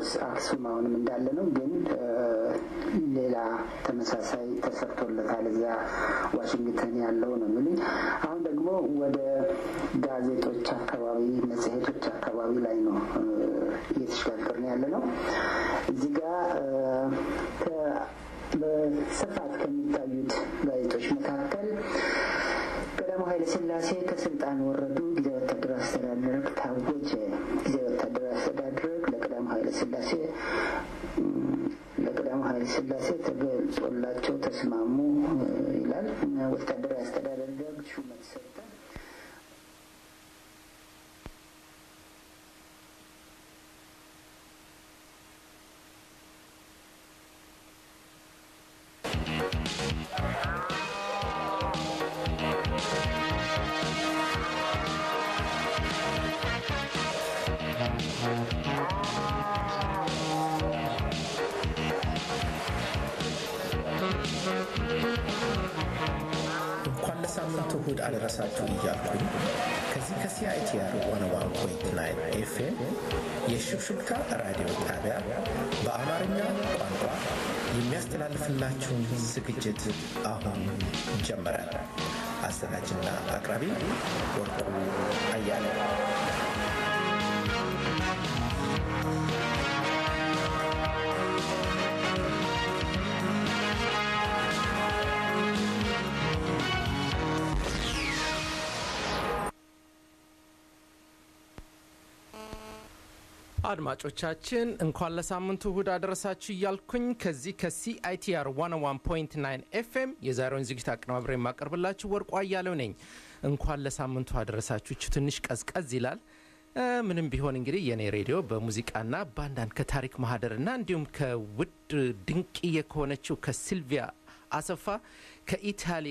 ኦፍኮርስ አክሱም አሁንም እንዳለ ነው፣ ግን ሌላ ተመሳሳይ ተሰርቶለታል እዚያ ዋሽንግተን ያለው ነው የሚሉኝ። አሁን ደግሞ ወደ ጋዜጦች አካባቢ፣ መጽሔቶች አካባቢ ላይ ነው እየተሸጋገርን ያለ ነው። እዚህ ጋር በስፋት ከሚታዩት ጋዜጦች መካከል ቀዳማዊ ኃይለ ሥላሴ ከስልጣን ወረዱ፣ ጊዜ ወታደራዊ አስተዳደር ታወጀ። ጊዜ ወታደራዊ አስተዳደር ለቀዳማዊ ኃይለ ሥላሴ ለቀዳማዊ ኃይለ ሥላሴ ተገልጾላቸው ተስማሙ ይላል። ወታደራዊ አስተዳደር ደርግ ሹመት ሰጠ። እንኳን ለሳምንቱ እሁድ አደረሳችሁ እያልኩኝ ከዚህ ከሲአይቲአር ዋን ዋን ፖይንት ናይን ኤፍኤም የሽብሽብታ ራዲዮ ጣቢያ በአማርኛ ቋንቋ የሚያስተላልፍላችሁን ዝግጅት አሁን ጀመረ። አዘጋጅና አቅራቢ ወርቁ አያለ አድማጮቻችን እንኳን ለሳምንቱ እሁድ አደረሳችሁ እያልኩኝ ከዚህ ከሲአይቲአር 101.9 ኤፍኤም የዛሬውን ዝግጅት አቀናብሬ የማቀርብላችሁ ወርቁ አያሌው ነኝ። እንኳን ለሳምንቱ አደረሳችሁ። ትንሽ ቀዝቀዝ ይላል። ምንም ቢሆን እንግዲህ የኔ ሬዲዮ በሙዚቃና በአንዳንድ ከታሪክ ማህደርና እንዲሁም ከውድ ድንቅዬ ከሆነችው ከሲልቪያ አሰፋ ከኢታሊ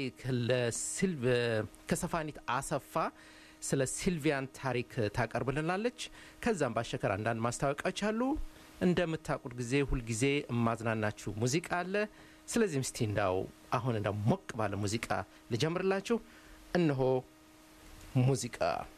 ከሰፋኒት አሰፋ ስለ ሲልቪያን ታሪክ ታቀርብልናለች። ከዛም ባሻገር አንዳንድ ማስታወቂያዎች አሉ። እንደምታውቁት ጊዜ ሁልጊዜ እማዝናናችሁ ሙዚቃ አለ። ስለዚህም እስቲ እንዳው አሁን እንዳው ሞቅ ባለ ሙዚቃ ልጀምርላችሁ። እነሆ ሙዚቃ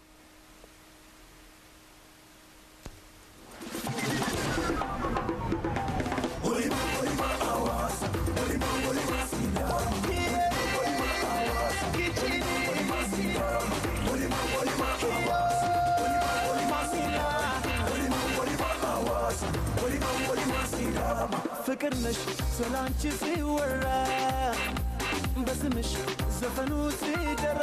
ፍቅር ነሽ ስላንቺ ሲወራ በስምሽ ዘፈኑ ሲደራ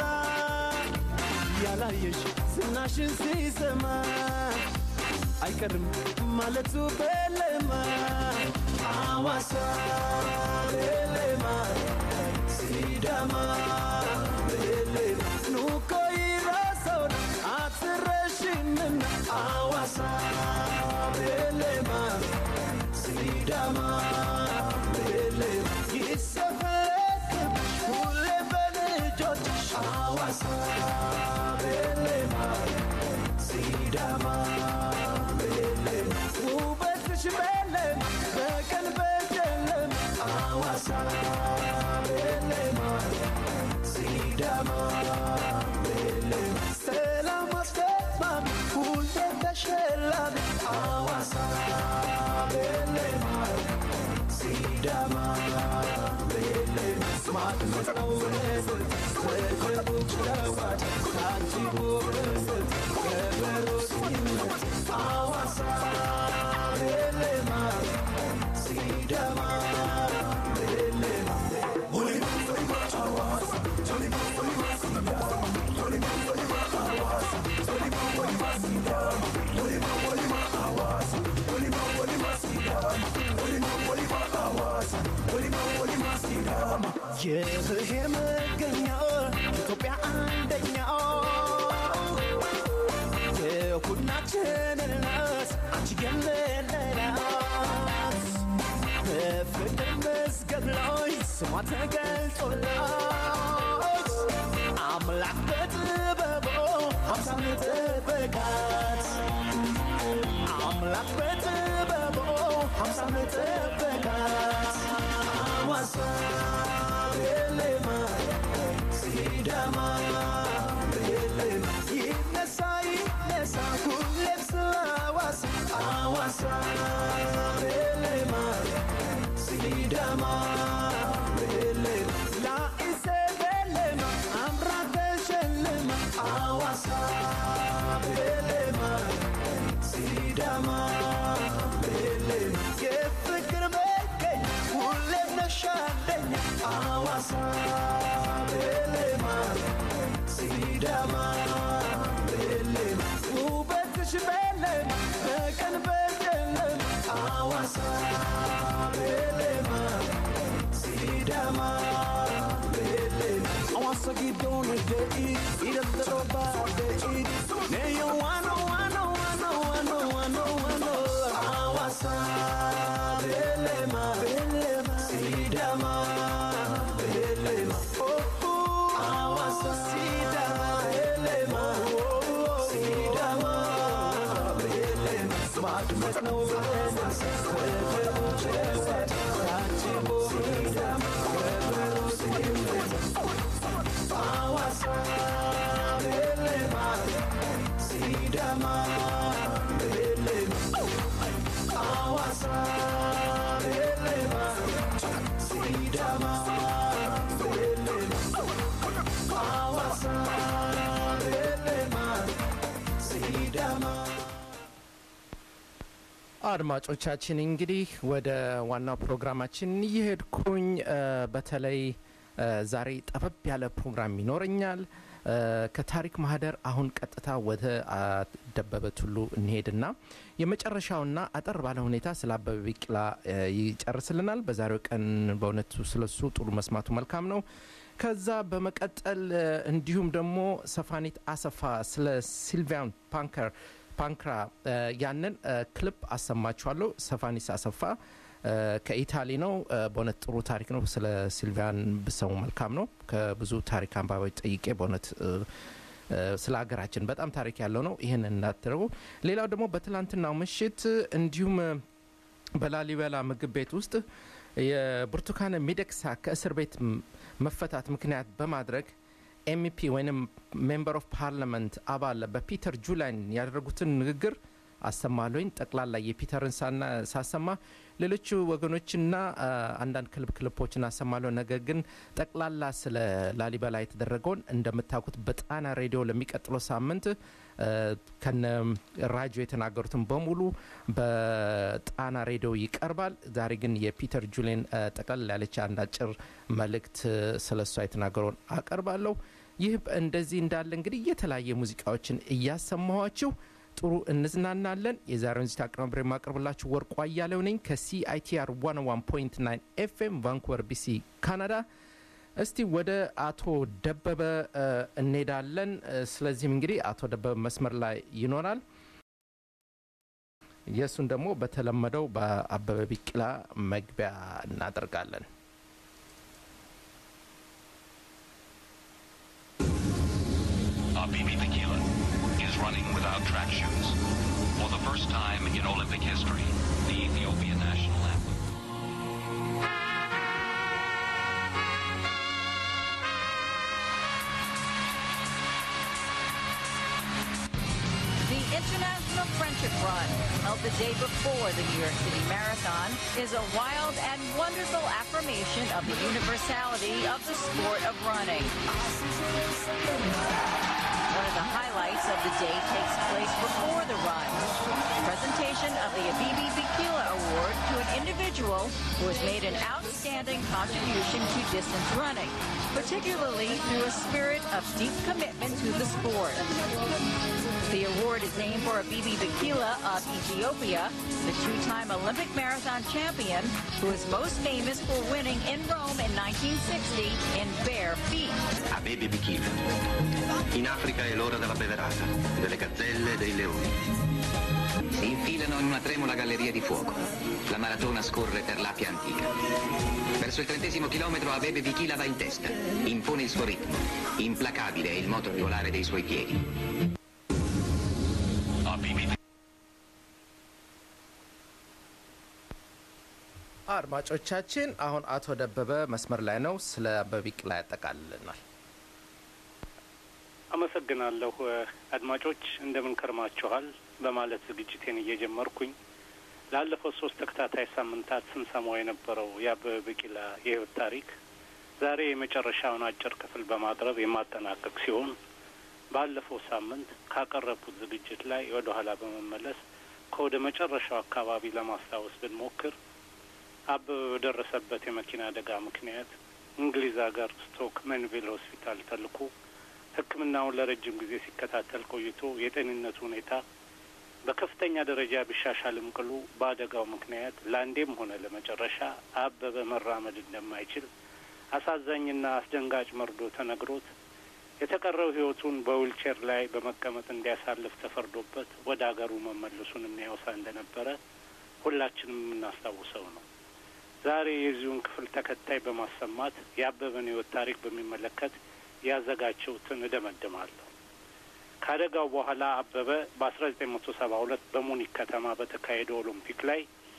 ያላየሽ ዝናሽን ሲሰማ አይቀርም ማለቱ በለማ አዋሳ በለማ ሲዳማ በለማ ኑኮ ይራሰውን አትረሽምና አዋሳ በለማ ሲዳማ በለማ ይሰፈረክብ ሁሌ በልጆችሽ አዋሳ በለማ ሲዳማ በለማ ውበትሽ በለም በቀን በጨለም አዋሳ በለማ ሲዳማ በለማ ሰላም አስገባም ሁሌ ተሸላሚ አዋሳ በለማ ሲዳማ በለማ ማድመጥ ነው ውበት በደቡብ ጨዋታ አንቺ ውበት ከበሮ ሲመት አዋሳ በለማ ሲዳማ በለማ የብሔር መገኛ ኢትዮጵያ አንደኛው የሁላችን እናት አንቺ የምንላት በፍቅር መዝገብ ላይ ስሟ ተገልጾላት አምላክ በጥበቡ ሀብታም ጠበቃት አምላክ በጥበቡ ሀብታም ጠበቃት አዋሳ በለማ ሲዳማ በለማ ይነሳ ይነሳ ሁሌም ስለ አዋሳ አዋሳ Awasa, Belema, Sidama, Belema, La Ise Belema, Amrate Shelema, Awasa, Belema, Sidama, Belema, የፍቅር መገኛ ሁሌም ነሻለኛ አዋሳ ቤሌማ ሲዳማ ቤሌማ ውበትሽ ቤሌማ በቀን በጨለማ አዋሳ ቤሌማ ሲዳማ ቤሌማ አዋሳ ጊዶን ደኢ ይደልሮ ባደኢ ነዮ ዋኖ ዋኖ ዋኖ ዋኖ ዋኖ ዋኖ አዋሳ ቤሌማ ቤሌማ ሲዳማ ቤሌማ ኦኦ አዋሳ ሲዳማ ቤሌማ ሲዳማ ቤሌማ ማድመጥ ነው በለስ በደሩ ጨዋታ ታጅቦ ሲዳማ በበሩ ሲዳማ አዋሳ ቤሌማ ሲዳማ ቤሌማ አዋሳ ቤሌማ ሲዳማ ቤሌማ አዋሳ ቤሌማ ሲዳማ አድማጮቻችን እንግዲህ ወደ ዋናው ፕሮግራማችን እየሄድኩኝ እ፣ በተለይ እ፣ ዛሬ ጠበብ ያለ ፕሮግራም ይኖረኛል። እ፣ ከታሪክ ማህደር አሁን ቀጥታ ወደ አ፣ ደበበ ቱሉ እንሄድና የመጨረሻውና አጠር ባለ ሁኔታ ስለ አበበ ቢቂላ እ፣ ይጨርስልናል። በዛሬው ቀን በእውነቱ ስለሱ ጥሩ መስማቱ መልካም ነው። ከዛ በመቀጠል እ፣ እንዲሁም ደግሞ ሰፋኒት አሰፋ ስለ ሲልቪያን ፓንከር ፓንክራ እ፣ ያንን እ፣ ክሊፕ አሰማችኋለሁ። ሰፋኒስ አሰፋ እ፣ ከኢታሊ ነው። እ፣ በእውነት ጥሩ ታሪክ ነው። ስለ ሲልቪያን ብሰሙ መልካም ነው። ከብዙ ታሪክ አንባቢዎች ጠይቄ በእውነት እ፣ እ፣ ስለ ሀገራችን በጣም ታሪክ ያለው ነው። ይህን እንዳትረቡ። ሌላው ደግሞ በትላንትናው ምሽት እንዲሁም እ፣ በላሊበላ ምግብ ቤት ውስጥ የብርቱካን ሚደቅሳ ከእስር ቤት ም- መፈታት ምክንያት በማድረግ ኤምፒ ወይም ሜምበር ኦፍ ፓርላመንት አባል በፒተር ጁላይን ያደረጉትን ንግግር አሰማለኝ። ጠቅላላ የፒተርን ሳና ሳሰማ ሌሎቹ ወገኖችና አ፣ አንዳንድ ክልብ ክልፖችን አሰማለሁ። ነገር ግን ጠቅላላ ስለ ላሊበላ የተደረገውን እንደምታውቁት በጣና ሬዲዮ ለሚቀጥለው ሳምንት አ፣ ከነ ራጆ የተናገሩትን በሙሉ በጣና ሬዲዮ ይቀርባል። ዛሬ ግን የፒተር ጁሌን አ፣ ጠቅላላ ያለች አንድ አጭር መልእክት ስለ እሷ የተናገረውን አቀርባለሁ። ይህ እንደዚህ እንዳለ እንግዲህ የተለያየ ሙዚቃዎችን እያሰማኋችሁ ጥሩ እንዝናናለን። የዛሬውን ዚታ አቀናብሬ የማቀርብላችሁ ወርቁ አያሌው ነኝ ከሲአይቲአር 101.9 ኤፍኤም ቫንኩቨር ቢሲ ካናዳ። እስቲ ወደ አቶ ደበበ እ፣ እንሄዳለን። እ፣ ስለዚህም እንግዲህ አቶ ደበበ መስመር ላይ ይኖራል። የእሱን ደግሞ በተለመደው በአበበ ቢቂላ መግቢያ እናደርጋለን። Abibi Bikila is running without track shoes. For the first time in Olympic history, the Ethiopian national anthem. The International Friendship Run, held the day before the New York City Marathon, is a wild and wonderful affirmation of the universality of the sport of running. One of the highlights of the day takes place before the run. Presentation of the Abibi Bikila Award to an individual who has made an outstanding contribution to distance running, particularly through a spirit of deep commitment to the sport. The award is named for Abibi Bikila of Ethiopia, the two-time Olympic marathon champion who is most famous for winning in Rome in 1960 in bare feet. a Baby Bikila. In Africa è l'ora della beverata, delle gazzelle e dei leoni. Si infilano in una tremula galleria di fuoco. La maratona scorre per l'Apia antica. Verso il trentesimo chilometro Abebe Bikila va in testa. Impone il suo ritmo. Implacabile è il moto regolare dei suoi piedi. Abibi አድማጮቻችን አሁን አቶ ደበበ መስመር ላይ ነው። ስለ አበበ ቢቂላ ያጠቃልልናል። አመሰግናለሁ። አድማጮች እንደምን ከርማችኋል? በማለት ዝግጅቴን እየጀመርኩኝ ላለፉት ሶስት ተከታታይ ሳምንታት ስንሰማው የነበረው የአበበ ቢቂላ የህይወት ታሪክ ዛሬ የመጨረሻውን አጭር ክፍል በማቅረብ የማጠናቀቅ ሲሆን ባለፈው ሳምንት ካቀረብኩት ዝግጅት ላይ ወደ ኋላ በመመለስ ከወደ መጨረሻው አካባቢ ለማስታወስ ብንሞክር አበበ በደረሰበት የመኪና አደጋ ምክንያት እንግሊዝ ሀገር ስቶክ መንቪል ሆስፒታል ተልኮ ሕክምናውን ለረጅም ጊዜ ሲከታተል ቆይቶ የጤንነቱ ሁኔታ በከፍተኛ ደረጃ ቢሻሻልም ቅሉ በአደጋው ምክንያት ለአንዴም ሆነ ለመጨረሻ አበበ መራመድ እንደማይችል አሳዛኝና አስደንጋጭ መርዶ ተነግሮት የተቀረው ህይወቱን በዊልቼር ላይ በመቀመጥ እንዲያሳልፍ ተፈርዶበት ወደ አገሩ መመለሱን የሚያወሳ እንደነበረ ሁላችንም የምናስታውሰው ነው። ዛሬ የዚሁን ክፍል ተከታይ በማሰማት የአበበን ህይወት ታሪክ በሚመለከት ያዘጋጀሁትን እደመድማለሁ። ከአደጋው በኋላ አበበ በአስራ ዘጠኝ መቶ ሰባ ሁለት በሙኒክ ከተማ በተካሄደው ኦሎምፒክ ላይ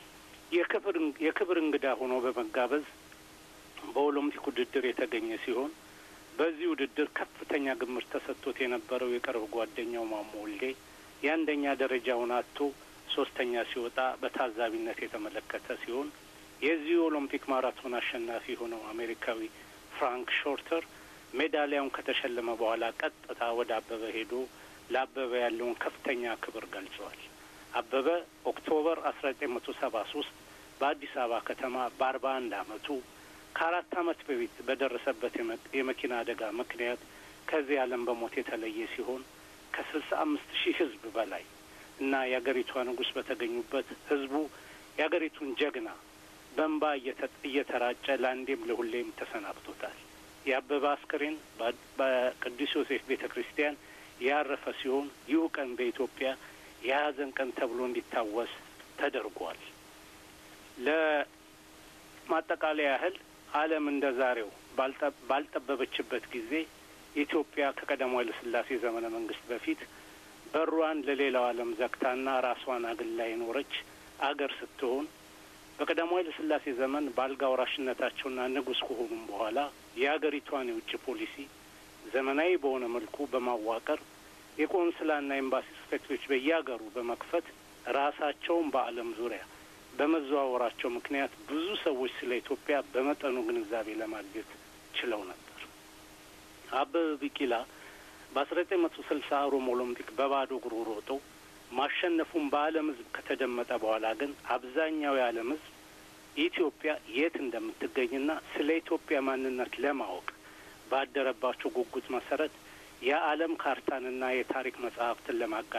የክብር እንግዳ ሆኖ በመጋበዝ በኦሎምፒክ ውድድር የተገኘ ሲሆን በዚህ ውድድር ከፍተኛ ግምት ተሰጥቶት የነበረው የቅርብ ጓደኛው ማሞ ወልዴ የአንደኛ ደረጃውን አጥቶ ሶስተኛ ሲወጣ በታዛቢነት የተመለከተ ሲሆን የዚህ ኦሎምፒክ ማራቶን አሸናፊ የሆነው አሜሪካዊ ፍራንክ ሾርተር ሜዳሊያውን ከተሸለመ በኋላ ቀጥታ ወደ አበበ ሄዶ ለአበበ ያለውን ከፍተኛ ክብር ገልጿል። አበበ ኦክቶበር አስራ ዘጠኝ መቶ ሰባ ሶስት በአዲስ አበባ ከተማ በአርባ አንድ አመቱ ከአራት አመት በፊት በደረሰበት የመኪና አደጋ ምክንያት ከዚህ ዓለም በሞት የተለየ ሲሆን ከስልሳ አምስት ሺህ ህዝብ በላይ እና የአገሪቷ ንጉሥ በተገኙበት ህዝቡ የአገሪቱን ጀግና በእንባ እየተራጨ ለአንዴም ለሁሌም ተሰናብቶታል። የአበበ አስክሬን በቅዱስ ዮሴፍ ቤተ ክርስቲያን ያረፈ ሲሆን ይህ ቀን በኢትዮጵያ የሀዘን ቀን ተብሎ እንዲታወስ ተደርጓል። ለማጠቃለያ ያህል ዓለም እንደ ዛሬው ባልጠበበችበት ጊዜ ኢትዮጵያ ከቀዳማዊ ኃይለ ሥላሴ ዘመነ መንግስት በፊት በሯን ለሌላው ዓለም ዘግታና ራሷን አግላ የኖረች አገር ስትሆን በቀዳማዊ ኃይለ ሥላሴ ዘመን በአልጋ ወራሽነታቸውና ንጉሥ ከሆኑም በኋላ የአገሪቷን የውጭ ፖሊሲ ዘመናዊ በሆነ መልኩ በማዋቀር የቆንስላና ኤምባሲ ጽሕፈት ቤቶች በየአገሩ በመክፈት ራሳቸውን በዓለም ዙሪያ በመዘዋወራቸው ምክንያት ብዙ ሰዎች ስለ ኢትዮጵያ በመጠኑ ግንዛቤ ለማግኘት ችለው ነበር። አበበ ቢቂላ በአስራ ዘጠኝ መቶ ስልሳ ሮም ኦሎምፒክ በባዶ እግሩ ሮጦ ማሸነፉን በዓለም ሕዝብ ከተደመጠ በኋላ ግን አብዛኛው የዓለም ሕዝብ ኢትዮጵያ የት እንደምትገኝና ስለ ኢትዮጵያ ማንነት ለማወቅ ባደረባቸው ጉጉት መሰረት የዓለም ካርታንና የታሪክ መጽሐፍትን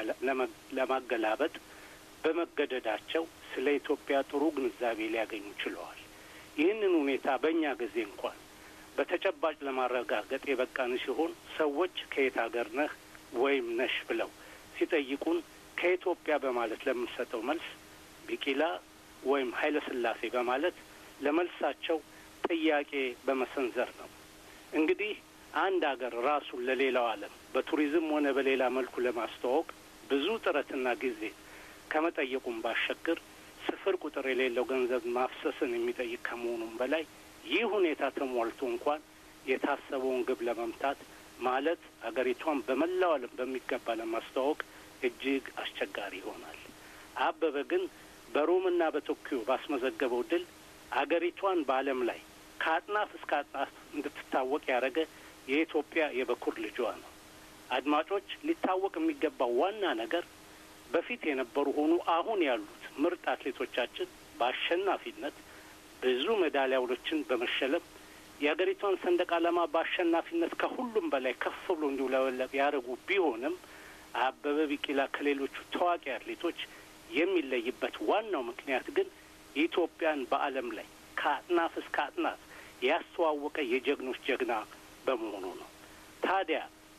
ለማገላበጥ በመገደዳቸው ስለ ኢትዮጵያ ጥሩ ግንዛቤ ሊያገኙ ችለዋል። ይህንን ሁኔታ በእኛ ጊዜ እንኳን በተጨባጭ ለማረጋገጥ የበቃን ሲሆን ሰዎች ከየት ሀገር ነህ ወይም ነሽ ብለው ሲጠይቁን ከኢትዮጵያ በማለት ለምንሰጠው መልስ ቢቂላ ወይም ኃይለ ሥላሴ በማለት ለመልሳቸው ጥያቄ በመሰንዘር ነው። እንግዲህ አንድ ሀገር ራሱን ለሌላው ዓለም በቱሪዝም ሆነ በሌላ መልኩ ለማስተዋወቅ ብዙ ጥረትና ጊዜ ከመጠየቁም ባሻገር ስፍር ቁጥር የሌለው ገንዘብ ማፍሰስን የሚጠይቅ ከመሆኑም በላይ ይህ ሁኔታ ተሟልቶ እንኳን የታሰበውን ግብ ለመምታት ማለት አገሪቷን በመላው ዓለም በሚገባ ለማስተዋወቅ እጅግ አስቸጋሪ ይሆናል። አበበ ግን በሮምና በቶኪዮ ባስመዘገበው ድል አገሪቷን በዓለም ላይ ከአጥናፍ እስከ አጥናፍ እንድትታወቅ ያደረገ የኢትዮጵያ የበኩር ልጇ ነው። አድማጮች፣ ሊታወቅ የሚገባው ዋና ነገር በፊት የነበሩ ሆኑ አሁን ያሉት ምርጥ አትሌቶቻችን በአሸናፊነት ብዙ ሜዳሊያዎችን በመሸለም የሀገሪቷን ሰንደቅ ዓላማ በአሸናፊነት ከሁሉም በላይ ከፍ ብሎ እንዲውለበለብ ያደረጉ ቢሆንም አበበ ቢቂላ ከሌሎቹ ታዋቂ አትሌቶች የሚለይበት ዋናው ምክንያት ግን ኢትዮጵያን በዓለም ላይ ከአጥናፍ እስከ አጥናፍ ያስተዋወቀ የጀግኖች ጀግና በመሆኑ ነው። ታዲያ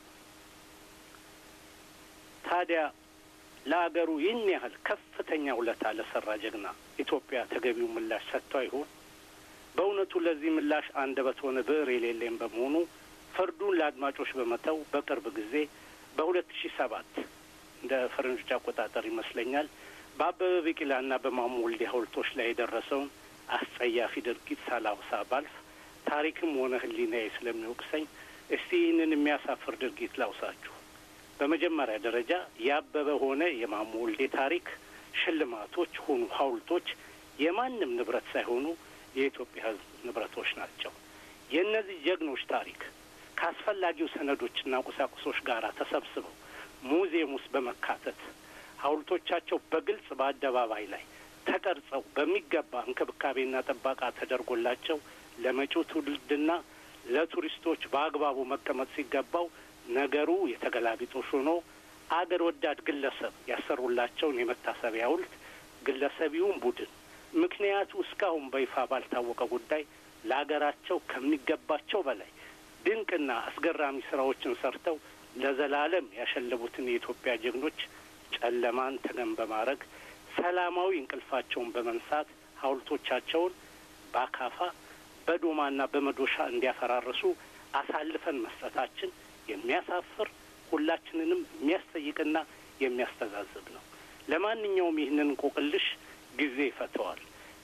ታዲያ ለአገሩ ይህን ያህል ከፍተኛ ውለታ ለሰራ ጀግና ኢትዮጵያ ተገቢው ምላሽ ሰጥቷ ይሆን? በእውነቱ ለዚህ ምላሽ አንደበት ሆነ ብዕር የሌለኝ በመሆኑ ፍርዱን ለአድማጮች በመተው በቅርብ ጊዜ በሁለት ሺ ሰባት እንደ ፈረንጆች አቆጣጠር ይመስለኛል በአበበ ቢቂላና በማሞ ወልዴ ሐውልቶች ላይ የደረሰውን አስጸያፊ ድርጊት ሳላውሳ ባልፍ ታሪክም ሆነ ሕሊናዬ ስለሚወቅሰኝ እስቲ ይህንን የሚያሳፍር ድርጊት ላውሳችሁ። በመጀመሪያ ደረጃ የአበበ ሆነ የማሞ ወልዴ ታሪክ ሽልማቶች ሆኑ ሐውልቶች የማንም ንብረት ሳይሆኑ የኢትዮጵያ ሕዝብ ንብረቶች ናቸው። የእነዚህ ጀግኖች ታሪክ ከአስፈላጊው ሰነዶችና ቁሳቁሶች ጋር ተሰብስበው ሙዚየም ውስጥ በመካተት ሐውልቶቻቸው በግልጽ በአደባባይ ላይ ተቀርጸው በሚገባ እንክብካቤና ጥበቃ ተደርጎላቸው ለመጪው ትውልድና ለቱሪስቶች በአግባቡ መቀመጥ ሲገባው ነገሩ የተገላቢጦሽ ሆኖ አገር ወዳድ ግለሰብ ያሰሩላቸውን የመታሰቢያ ሐውልት ግለሰቢውን ቡድን ምክንያቱ እስካሁን በይፋ ባልታወቀ ጉዳይ ለአገራቸው ከሚገባቸው በላይ ድንቅና አስገራሚ ስራዎችን ሰርተው ለዘላለም ያሸለቡትን የኢትዮጵያ ጀግኖች ጨለማን ተገን በማድረግ ሰላማዊ እንቅልፋቸውን በመንሳት ሐውልቶቻቸውን በአካፋ በዶማና በመዶሻ እንዲያፈራርሱ አሳልፈን መስጠታችን የሚያሳፍር ሁላችንንም የሚያስጠይቅና የሚያስተዛዝብ ነው። ለማንኛውም ይህንን እንቆቅልሽ ጊዜ ይፈተዋል።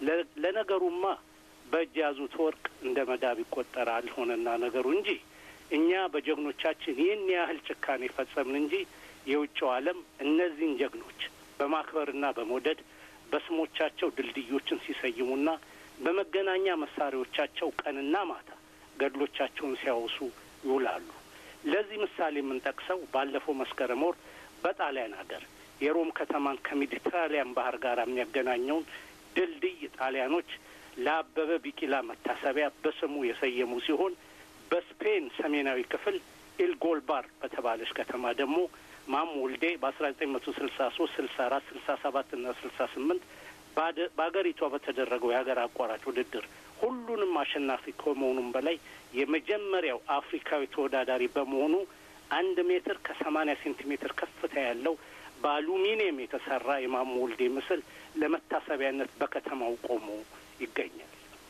ለነገሩማ በእጅ ያዙት ወርቅ እንደ መዳብ ይቆጠራል ሆነና ነገሩ እንጂ እኛ በጀግኖቻችን ይህን ያህል ጭካኔ ፈጸምን እንጂ የውጭው ዓለም እነዚህን ጀግኖች በማክበርና በመውደድ በስሞቻቸው ድልድዮችን ሲሰይሙና በመገናኛ መሳሪያዎቻቸው ቀንና ማታ ገድሎቻቸውን ሲያወሱ ይውላሉ። ለዚህ ምሳሌ የምንጠቅሰው ባለፈው መስከረም ወር በጣሊያን ሀገር የሮም ከተማን ከሜዲትራሊያን ባህር ጋር የሚያገናኘውን ድልድይ ጣሊያኖች ለአበበ ቢቂላ መታሰቢያ በስሙ የሰየሙ ሲሆን በስፔን ሰሜናዊ ክፍል ኢልጎልባር በተባለች ከተማ ደግሞ ማሞ ወልዴ በአስራ ዘጠኝ መቶ ስልሳ ሶስት ስልሳ አራት ስልሳ ሰባት እና ስልሳ ስምንት በአገሪቷ በተደረገው የሀገር አቋራጭ ውድድር ሁሉንም አሸናፊ ከመሆኑም በላይ የመጀመሪያው አፍሪካዊ ተወዳዳሪ በመሆኑ አንድ ሜትር ከሰማኒያ ሴንቲሜትር ከፍታ ያለው በአሉሚኒየም የተሰራ የማሞ ወልዴ ምስል ለመታሰቢያነት በከተማው ቆሞ ይገኛል።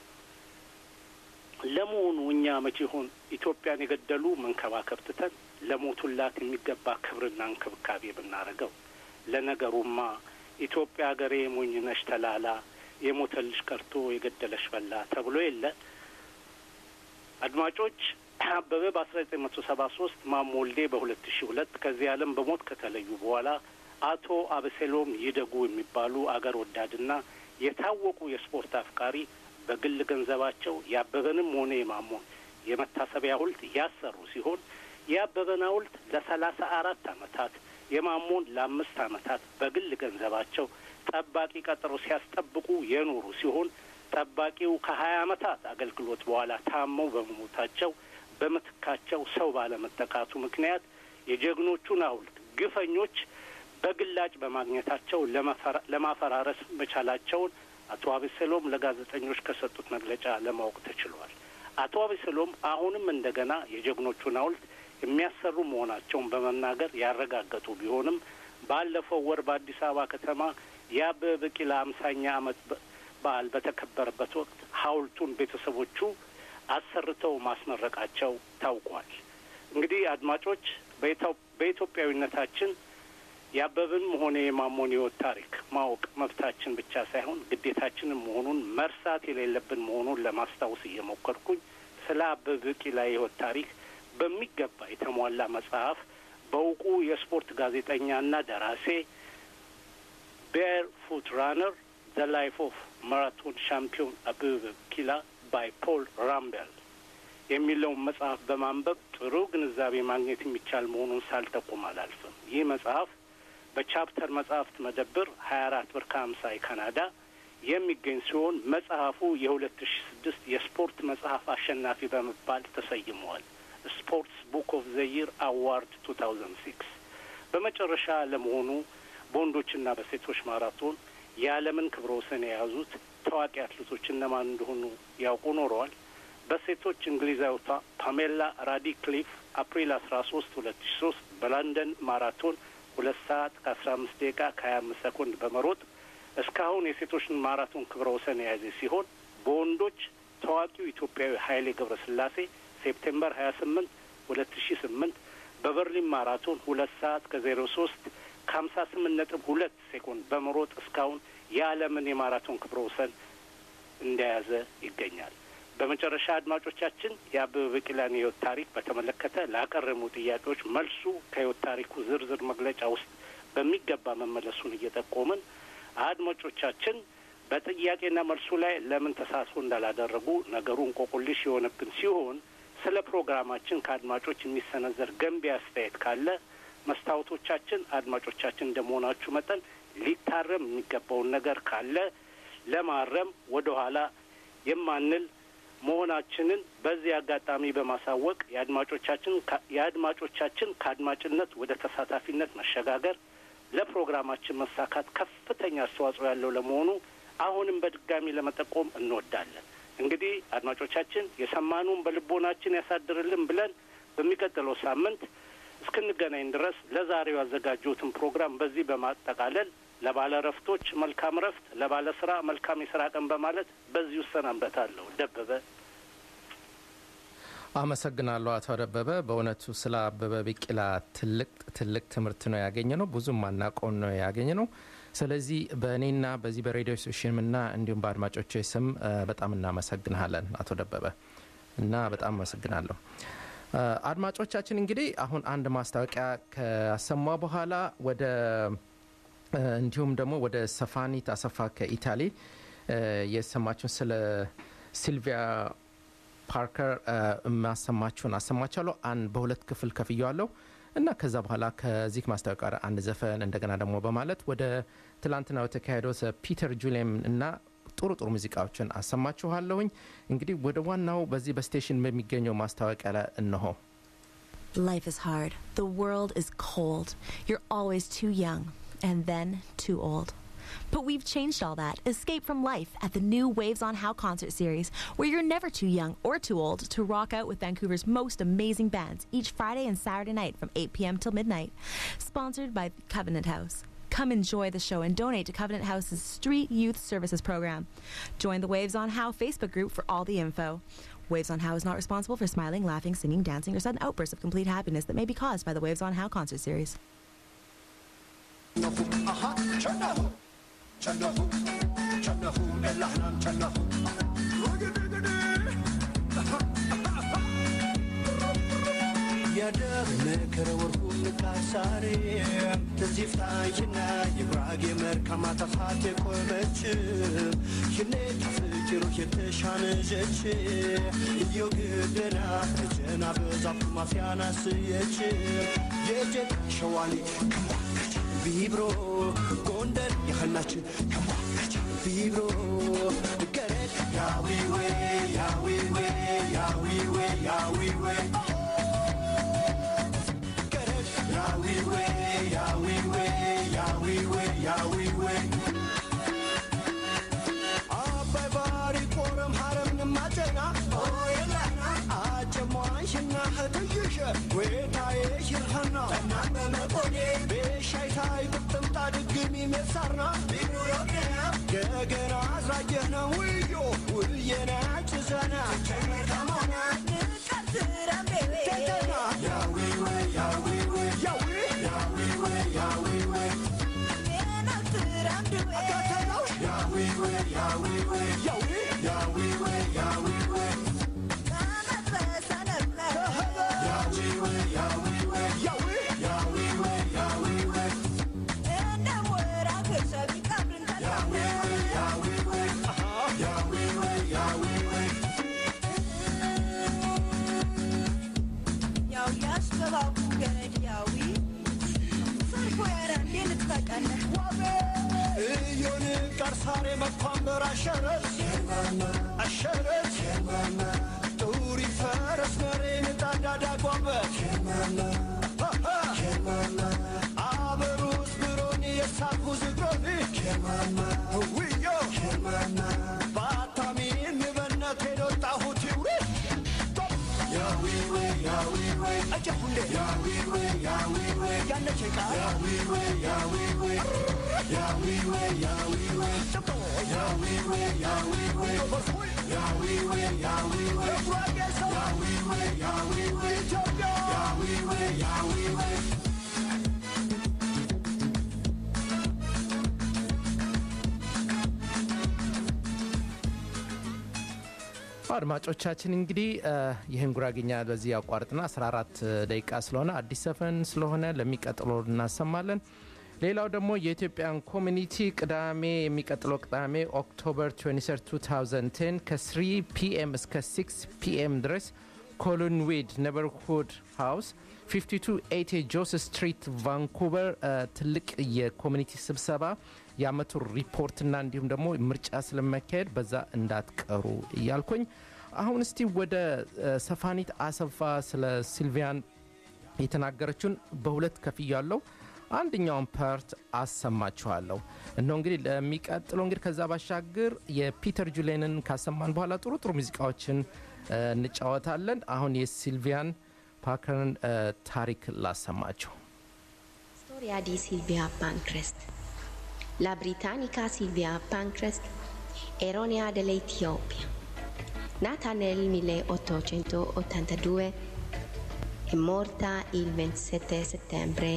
ለመሆኑ እኛ መቼ ይሆን ኢትዮጵያን የገደሉ መንከባከብ ትተን ለሞቱላት የሚገባ ክብርና እንክብካቤ ብናደርገው? ለነገሩማ ኢትዮጵያ ሀገሬ ሞኝነሽ ተላላ የሞተልሽ ቀርቶ የገደለሽ በላ ተብሎ የለ። አድማጮች አበበ በአስራ ዘጠኝ መቶ ሰባ ሶስት ማሞ ወልዴ በሁለት ሺ ሁለት ከዚህ ዓለም በሞት ከተለዩ በኋላ አቶ አበሴሎም ይደጉ የሚባሉ አገር ወዳድና የታወቁ የስፖርት አፍቃሪ በግል ገንዘባቸው የአበበንም ሆነ የማሞን የመታሰቢያ ሐውልት ያሰሩ ሲሆን የአበበን ሐውልት ለሰላሳ አራት አመታት የማሞን ለአምስት አመታት በግል ገንዘባቸው ጠባቂ ቀጥሮ ሲያስጠብቁ የኖሩ ሲሆን ጠባቂው ከሀያ አመታት አገልግሎት በኋላ ታመው በመሞታቸው በምትካቸው ሰው ባለመጠቃቱ ምክንያት የጀግኖቹን ሐውልት ግፈኞች በግላጭ በማግኘታቸው ለማፈራረስ መቻላቸውን አቶ አቤሰሎም ለጋዜጠኞች ከሰጡት መግለጫ ለማወቅ ተችሏል። አቶ አቤሰሎም አሁንም እንደገና የጀግኖቹን ሐውልት የሚያሰሩ መሆናቸውን በመናገር ያረጋገጡ ቢሆንም ባለፈው ወር በአዲስ አበባ ከተማ የአበበ ቢቂላ አምሳኛ ዓመት በዓል በተከበረበት ወቅት ሐውልቱን ቤተሰቦቹ አሰርተው ማስመረቃቸው ታውቋል። እንግዲህ አድማጮች በኢትዮጵያዊነታችን የአበብንም ሆነ የማሞን ሕይወት ታሪክ ማወቅ መብታችን ብቻ ሳይሆን ግዴታችንም መሆኑን መርሳት የሌለብን መሆኑን ለማስታወስ እየሞከርኩኝ ስለ አበበ ቢቂላ የሕይወት ታሪክ በሚገባ የተሟላ መጽሐፍ በእውቁ የስፖርት ጋዜጠኛና ደራሴ ቤር ፉት ራነር ዘ ላይፍ ኦፍ ማራቶን ሻምፒዮን አበበ ቢቂላ ባይ ፖል ራምቤል የሚለውን መጽሐፍ በማንበብ ጥሩ ግንዛቤ ማግኘት የሚቻል መሆኑን ሳልጠቁም አላልፍም። ይህ መጽሐፍ በቻፕተር መጽሐፍት መደብር ሀያ አራት ብር ከሀምሳ የካናዳ የሚገኝ ሲሆን መጽሐፉ የሁለት ሺ ስድስት የስፖርት መጽሐፍ አሸናፊ በመባል ተሰይመዋል። ስፖርትስ ቡክ ኦፍ ዘ ይር አዋርድ ቱ ታውዘንድ ሲክስ። በመጨረሻ ለመሆኑ በወንዶችና በሴቶች ማራቶን የዓለምን ክብረ ወሰን የያዙት ታዋቂ አትሌቶች እነማን እንደሆኑ ያውቁ ኖረዋል? በሴቶች እንግሊዛዊቷ ፓሜላ ራዲክሊፍ አፕሪል አስራ ሶስት ሁለት ሺ ሶስት በለንደን ማራቶን ሁለት ሰዓት ከአስራ አምስት ደቂቃ ከሀያ አምስት ሰኮንድ በመሮጥ እስካሁን የሴቶችን ማራቶን ክብረ ወሰን የያዘ ሲሆን በወንዶች ታዋቂው ኢትዮጵያዊ ኃይሌ ገብረ ስላሴ ሴፕቴምበር ሀያ ስምንት ሁለት ሺ ስምንት በበርሊን ማራቶን ሁለት ሰዓት ከዜሮ ሶስት ከሀምሳ ስምንት ነጥብ ሁለት ሴኮንድ በመሮጥ እስካሁን የዓለምን የማራቶን ክብረ ወሰን እንደያዘ ይገኛል። በመጨረሻ አድማጮቻችን የአበበ ቢቂላን የሕይወት ታሪክ በተመለከተ ላቀረቡ ጥያቄዎች መልሱ ከሕይወት ታሪኩ ዝርዝር መግለጫ ውስጥ በሚገባ መመለሱን እየጠቆምን አድማጮቻችን በጥያቄና መልሱ ላይ ለምን ተሳትፎ እንዳላደረጉ ነገሩ እንቆቁልሽ የሆነብን ሲሆን ስለ ፕሮግራማችን ከአድማጮች የሚሰነዘር ገንቢ አስተያየት ካለ መስታወቶቻችን አድማጮቻችን እንደመሆናችሁ መጠን ሊታረም የሚገባውን ነገር ካለ ለማረም ወደ ኋላ የማንል መሆናችንን በዚህ አጋጣሚ በማሳወቅ የአድማጮቻችን የአድማጮቻችን ከአድማጭነት ወደ ተሳታፊነት መሸጋገር ለፕሮግራማችን መሳካት ከፍተኛ አስተዋጽኦ ያለው ለመሆኑ አሁንም በድጋሚ ለመጠቆም እንወዳለን። እንግዲህ አድማጮቻችን የሰማኑን በልቦናችን ያሳድርልን ብለን በሚቀጥለው ሳምንት እስክንገናኝ ድረስ ለዛሬው ያዘጋጀሁትን ፕሮግራም በዚህ በማጠቃለል ለባለ ረፍቶች መልካም ረፍት፣ ለባለ ስራ መልካም የስራ ቀን በማለት በዚህ እሰናበታለሁ። ደበበ አመሰግናለሁ አቶ ደበበ። በእውነቱ ስለ አበበ ቢቂላ ትልቅ ትልቅ ትምህርት ነው ያገኘ ነው። ብዙም ማናውቀውን ነው ያገኘ ነው። ስለዚህ በእኔና በዚህ በሬዲዮ ስቴሽንና እንዲሁም በአድማጮች ስም በጣም እናመሰግንሃለን አቶ ደበበ እና በጣም አመሰግናለሁ። አድማጮቻችን እንግዲህ አሁን አንድ ማስታወቂያ ካሰማ በኋላ ወደ እንዲሁም ደግሞ ወደ ሰፋኒት አሰፋ ከኢታሊ የሰማችሁን ስለ ሲልቪያ ፓርከር ማሰማችሁን አሰማቻለሁ። አንድ በሁለት ክፍል ከፍየዋለሁ እና ከዛ በኋላ ከዚህ ማስታወቂያ ጋር አንድ ዘፈን እንደገና ደግሞ በማለት ወደ ትላንትና የተካሄደው ፒተር ጁሊየም እና ጥሩ ጥሩ ሙዚቃዎችን አሰማችኋለሁኝ። እንግዲህ ወደ ዋናው በዚህ በስቴሽን በሚገኘው ማስታወቂያ ላይ እነሆ። Life is hard. The world is cold. You're always too young and then too old. But we've changed all that. Escape from life at the new Waves on How concert series, where you're never too young or too old to rock out with Vancouver's most amazing bands each Friday and Saturday night from 8 p.m. till midnight. Sponsored by Covenant House. Come enjoy the show and donate to Covenant House's Street Youth Services program. Join the Waves on How Facebook group for all the info. Waves on How is not responsible for smiling, laughing, singing, dancing, or sudden outbursts of complete happiness that may be caused by the Waves on How concert series. የደመከረ ወርቁ ንቃሳሬ ተዚፍታይና የጉራጌ መርካማ ተፋት የቆመች ሽኔ ፍጭሩ የተሻነጀች እዮ ግደና እጀና በዛፉ ማፊያና ስየች የጀት ሸዋኔ ከሟከች ቢብሮ ጎንደር የኸናችን ከሟከች ቢብሮ ገረድ ያዊዌ ያዊዌ ያዊዌ ያዊዌ Yahweh, Yahweh, Yahweh, Yahweh. አባይ ባሪ ቆረም ሀረም ንማጨና አጨሟንሽና ህትይሸ ወታዬ ሽርኸና እናመመቆኔ ቤሻይታይ ብጥምጣ ድግሚ ሜሳርና ገገና አዝራጀህነ ውዮ ውየና ጭዘና ከመሆና ተተና ያዊዌ ያዊዌ እዮን ቀርሳሬ መኳንበር አሸረት አሸረት ጡሪ ፈረስ መሬን ጣዳዳ ጓበት አበሩስ ብሮን የሳኩ ዝግሮን ውዮ ባታሚን ንበነት ሄዶጣሁት ይውሪ ያዊዌ ያዊዌ አጀሁንዴ ያዊዌ ያዊዌ ያነቼቃ ያዊዌ ያዊዌ ያዊዌ ያዊዌ ያዊዌ ያዊዌ ያዊዌ ያዊዌ ያዊዌ ያዊዌ ኢትዮጵያ ያዊዌ ያዊዌ አድማጮቻችን እንግዲህ ይህን ጉራግኛ በዚህ ያቋርጥና 14 ደቂቃ ስለሆነ አዲስ ዘፈን ስለሆነ ለሚቀጥለው እናሰማለን። ሌላው ደግሞ የኢትዮጵያን ኮሚኒቲ ቅዳሜ የሚቀጥለው ቅዳሜ ኦክቶበር 23 2010 ከ3 ፒኤም እስከ 6 ፒኤም ድረስ ኮሎንዊድ ኔበርሁድ ሃውስ 5280 ጆስ ስትሪት ቫንኩቨር ትልቅ የኮሚኒቲ ስብሰባ የአመቱ ሪፖርትና እንዲሁም ደግሞ ምርጫ ስለመካሄድ በዛ እንዳትቀሩ እያልኩኝ አሁን እስቲ ወደ ሰፋኒት አሰፋ ስለ ሲልቪያን የተናገረችውን በሁለት ከፍያለሁ። አንደኛውን ፓርት አሰማችኋለሁ። እነሆ እንግዲህ ለሚቀጥለው እንግዲህ ከዛ ባሻገር የፒተር ጁሌንን ካሰማን በኋላ ጥሩ ጥሩ ሙዚቃዎችን እንጫወታለን። አሁን የሲልቪያን ፓከርን ታሪክ ላሰማቸው። Storia di Silvia Pancrest. La britannica Silvia Pancrest, eronia dell'Etiopia. Nata nel 1882 e morta il 27 settembre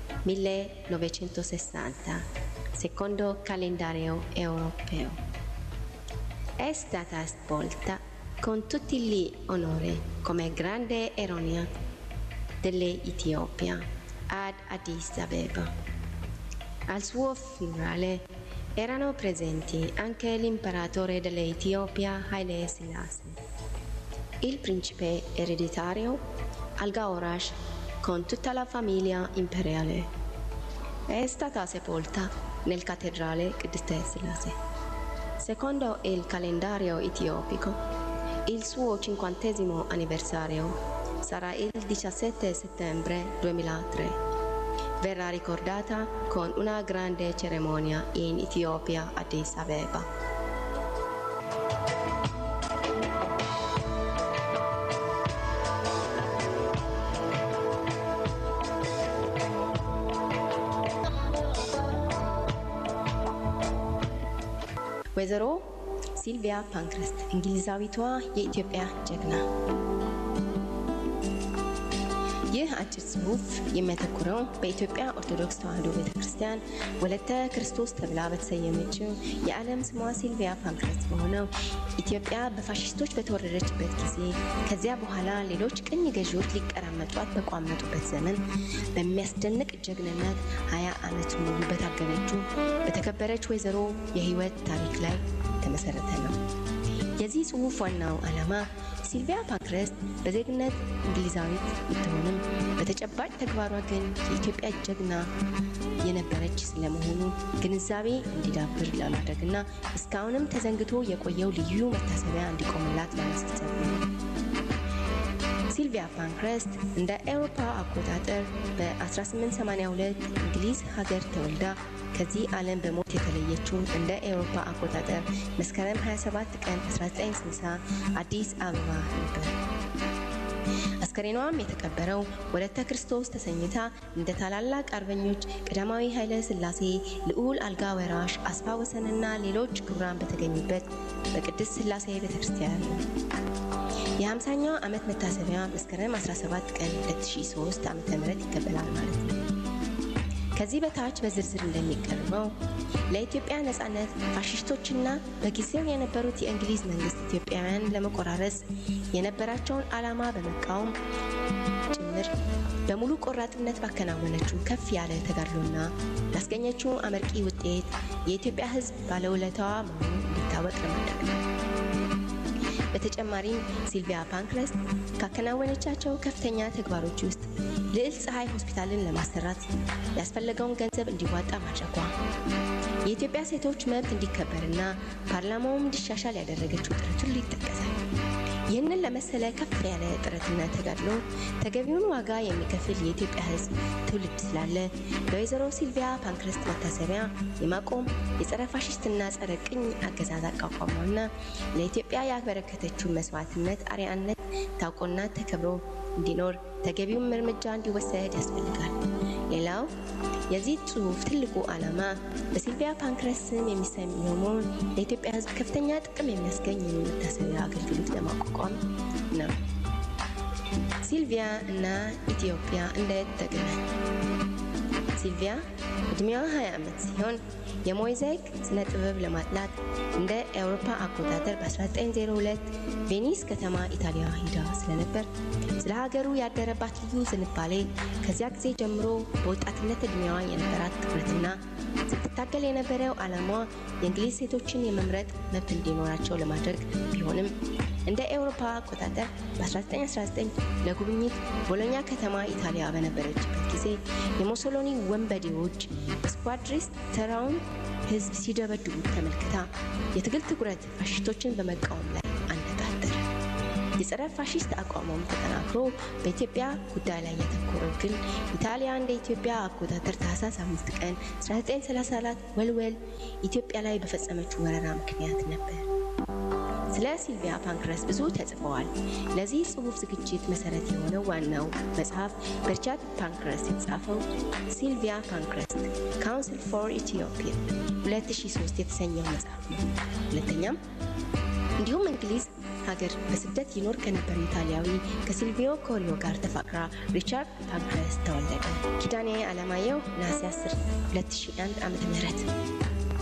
1960, secondo calendario europeo. È stata spolta con tutti gli onori come grande eronia dell'Etiopia ad Addis Abeba. Al suo funerale erano presenti anche l'imperatore dell'Etiopia Haile Selassie, il principe ereditario Algaorash con tutta la famiglia imperiale. È stata sepolta nel cattedrale ቅድስተ Selassie. Secondo il calendario etiopico, il suo cinquantesimo anniversario sarà il 17 settembre 2003. Verrà ricordata con una grande cerimonia in Etiopia, Addis Abeba. ወይዘሮ ሲልቪያ ፓንክረስት እንግሊዛዊቷ የኢትዮጵያ ጀግና። ይህ አጭር ጽሑፍ የሚያተኩረው በኢትዮጵያ ኦርቶዶክስ ተዋሕዶ ቤተ ክርስቲያን ወለተ ክርስቶስ ተብላ በተሰየመችው የዓለም ስሟ ሲልቪያ ፓንክረስት በሆነው ኢትዮጵያ በፋሽስቶች በተወረረችበት ጊዜ ከዚያ በኋላ ሌሎች ቅኝ ገዢዎች ሊቀራመጧት በቋመጡበት ዘመን በሚያስደንቅ ጀግንነት ሀያ ዓመት ሙሉ በታገለችው በተከበረች ወይዘሮ የህይወት ታሪክ ላይ የተመሰረተ ነው። የዚህ ጽሑፍ ዋናው ዓላማ ሲልቪያ ፓንክረስት በዜግነት እንግሊዛዊት ብትሆንም በተጨባጭ ተግባሯ ግን የኢትዮጵያ ጀግና የነበረች ስለመሆኑ ግንዛቤ እንዲዳብር ለማድረግና እስካሁንም ተዘንግቶ የቆየው ልዩ መታሰቢያ እንዲቆምላት ለማሳሰብ ነው። ሲልቪያ ፓንክረስት እንደ አውሮፓ አቆጣጠር በ1882 እንግሊዝ ሀገር ተወልዳ ከዚህ ዓለም በሞት የተለየችው እንደ አውሮፓ አቆጣጠር መስከረም 27 ቀን 1960 አዲስ አበባ ነበር። አስከሬኗም የተቀበረው ወለተ ክርስቶስ ተሰኝታ እንደ ታላላቅ አርበኞች ቀዳማዊ ኃይለ ሥላሴ፣ ልዑል አልጋ ወራሽ፣ አስፋ ወሰንና ሌሎች ክቡራን በተገኙበት በቅድስት ሥላሴ ቤተ ክርስቲያን ነው። የ50ኛው ዓመት መታሰቢያ መስከረም 17 ቀን 2003 ዓ ም ይከበራል ማለት ነው። ከዚህ በታች በዝርዝር እንደሚቀርበው ለኢትዮጵያ ነጻነት ፋሽስቶችና በጊዜው የነበሩት የእንግሊዝ መንግስት ኢትዮጵያውያን ለመቆራረስ የነበራቸውን ዓላማ በመቃወም ጭምር በሙሉ ቆራጥነት ባከናወነችው ከፍ ያለ ተጋድሎና ያስገኘችው አመርቂ ውጤት የኢትዮጵያ ሕዝብ ባለውለታዋ መሆኑ እንዲታወቅ ለማድረግ ነው። በተጨማሪም ሲልቪያ ፓንክረስት ካከናወነቻቸው ከፍተኛ ተግባሮች ውስጥ ልዕል ፀሐይ ሆስፒታልን ለማሰራት ያስፈለገውን ገንዘብ እንዲዋጣ ማድረጓ፣ የኢትዮጵያ ሴቶች መብት እንዲከበርና ፓርላማውም እንዲሻሻል ያደረገችው ጥረት ሁሉ ይጠቀሳል። ይህንን ለመሰለ ከፍ ያለ ጥረትና ተጋድሎ ተገቢውን ዋጋ የሚከፍል የኢትዮጵያ ሕዝብ ትውልድ ስላለ ለወይዘሮ ሲልቪያ ፓንክረስት መታሰቢያ የማቆም የጸረ ፋሽስትና ጸረ ቅኝ አገዛዝ አቋቋሟና ለኢትዮጵያ ያበረከተችው መስዋዕትነት አርአያነት ታውቆና ተከብሮ እንዲኖር ተገቢውም እርምጃ እንዲወሰድ ያስፈልጋል። ሌላው የዚህ ጽሑፍ ትልቁ ዓላማ በሲልቪያ ፓንክረስት ስም የሚሰየመውን ለኢትዮጵያ ሕዝብ ከፍተኛ ጥቅም የሚያስገኝ የመታሰቢያ አገልግሎት ለማቋቋም ነው። ሲልቪያ እና ኢትዮጵያ እንዴት ተገናኙ? ሲልቪያ እድሜዋ 20 ዓመት ሲሆን የሞዛይክ ስነ ጥበብ ለማጥናት እንደ አውሮፓ አቆጣጠር በ1902 ቬኒስ ከተማ ኢታሊያ ሂዳ ስለነበር ስለ ሀገሩ ያደረባት ልዩ ዝንባሌ ከዚያ ጊዜ ጀምሮ በወጣትነት እድሜዋ የነበራት ትኩረትና ስትታገል የነበረው ዓላማዋ የእንግሊዝ ሴቶችን የመምረጥ መብት እንዲኖራቸው ለማድረግ ቢሆንም እንደ ኤውሮፓ አቆጣጠር በ1919 ለጉብኝት ቦሎኛ ከተማ ኢታሊያ በነበረችበት ጊዜ የሞሶሎኒ ወንበዴዎች በስኳድሪስ ተራውን ሕዝብ ሲደበድቡት ተመልክታ የትግል ትኩረት ፋሽስቶችን በመቃወም ላይ አነጣጠረ። የጸረ ፋሽስት አቋሟም ተጠናክሮ በኢትዮጵያ ጉዳይ ላይ ያተኮረው ግን ኢታሊያ እንደ ኢትዮጵያ አቆጣጠር ታህሳስ 5 ቀን 1934 ወልወል ኢትዮጵያ ላይ በፈጸመችው ወረራ ምክንያት ነበር። ስለ ሲልቪያ ፓንክረስት ብዙ ተጽፈዋል። ለዚህ ጽሑፍ ዝግጅት መሰረት የሆነው ዋናው መጽሐፍ በሪቻርድ ፓንክረስት የተጻፈው ሲልቪያ ፓንክረስት ካውንስል ፎር ኢትዮጵያ 2003 የተሰኘው መጽሐፍ ነው። ሁለተኛም እንዲሁም እንግሊዝ ሀገር በስደት ይኖር ከነበረው ኢታሊያዊ ከሲልቪዮ ኮሪዮ ጋር ተፋቅራ ሪቻርድ ፓንክረስት ተወለደ። ኪዳኔ አለማየሁ ነሐሴ 10 2001 ዓ ም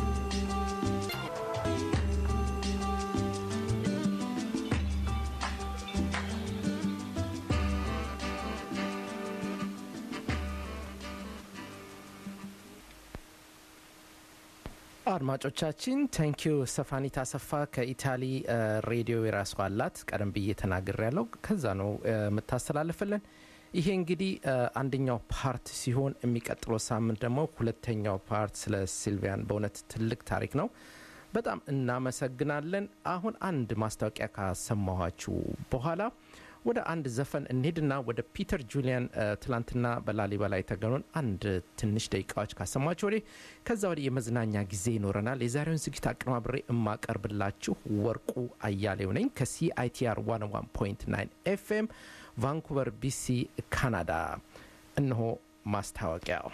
አድማጮቻችን ታንኪዩ ሰፋኒት አሰፋ ከኢታሊ ሬዲዮ የራሷ አላት። ቀደም ብዬ ተናግር ያለው ከዛ ነው የምታስተላልፍልን። ይሄ እንግዲህ አንደኛው ፓርት ሲሆን የሚቀጥለው ሳምንት ደግሞ ሁለተኛው ፓርት ስለ ሲልቪያን በእውነት ትልቅ ታሪክ ነው። በጣም እናመሰግናለን። አሁን አንድ ማስታወቂያ ካሰማኋችሁ በኋላ ወደ አንድ ዘፈን እንሄድና ወደ ፒተር ጁሊያን ትላንትና በላሊበላ የተገኑን አንድ ትንሽ ደቂቃዎች ካሰማችሁ ወዲህ ከዛ ወዲህ የመዝናኛ ጊዜ ይኖረናል። የዛሬውን ዝግጅት አቀናብሬ የማቀርብላችሁ ወርቁ አያሌው ነኝ ከሲአይቲአር 101.9 ኤፍኤም ቫንኩቨር ቢሲ ካናዳ። እነሆ ማስታወቂያው።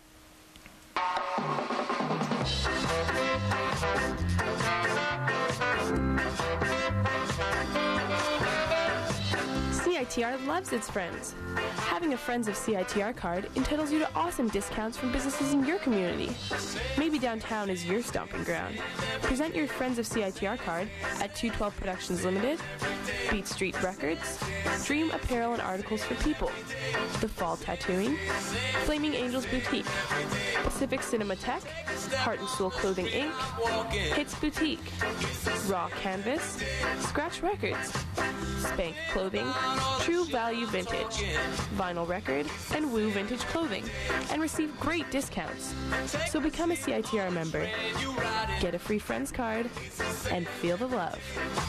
CITR loves its friends. Having a Friends of CITR card entitles you to awesome discounts from businesses in your community. Maybe downtown is your stomping ground. Present your Friends of CITR card at 212 Productions Limited, Beat Street Records, Dream Apparel and Articles for People, The Fall Tattooing, Flaming Angels Boutique, Pacific Cinematheque, Heart and Soul Clothing Inc., Hits Boutique, Raw Canvas, Scratch Records, Spank Clothing, True Value Vintage, Vinyl Record, and Woo Vintage Clothing, and receive great discounts. So become a CITR member, get a free friends card, and feel the love.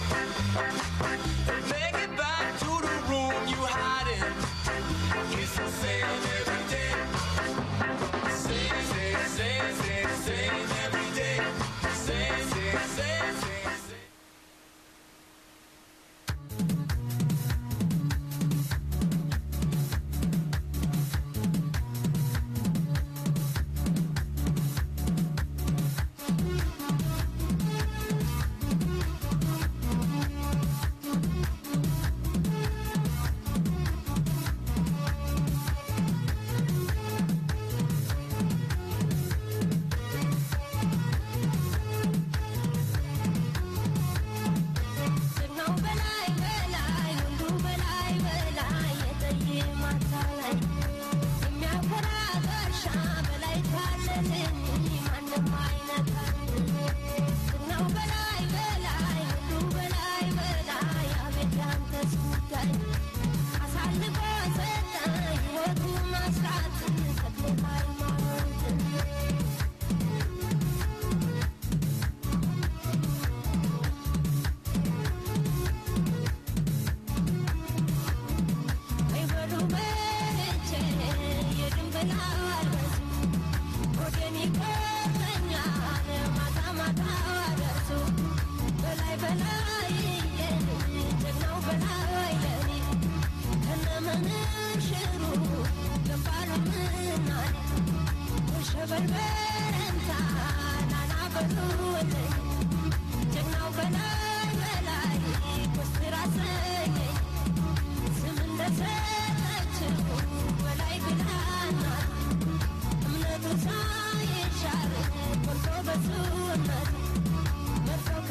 Make it back to the room you hide in. It's the same every day. Same, same, same, same, same every day. Same, same, same, same, same.